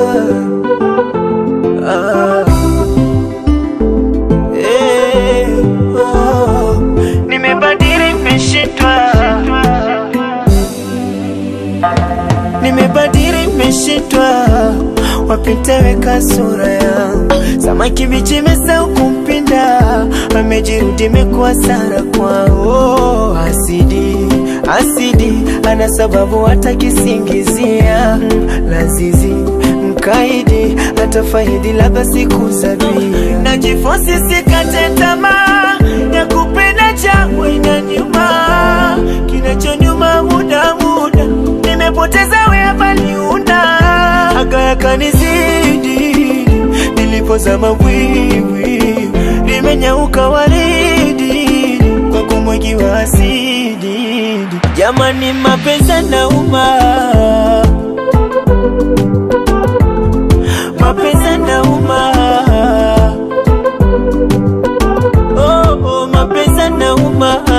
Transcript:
ah. Eh, oh. Nimebadili, nimeshindwa nimebadili nimeshindwa wapiteweka sura yangu samaki bichi mesau kumpinda amejirudi imekuwa sara kwao oh, asidi asidi ana sababu hata kisingizia mm, lazizi mkaidi atafaidi labda siku sabia najifosi sikate tamaa ya kupenda changu ina nyuma kinachonyuma muda muda nimepoteza wea baliunda aka yakanizidi nilipozama bwiwi limenyauka waridi kwa kumwagiwa asidi jamani mapenzi nauma mapenzi nauma oh, oh, mapenzi nauma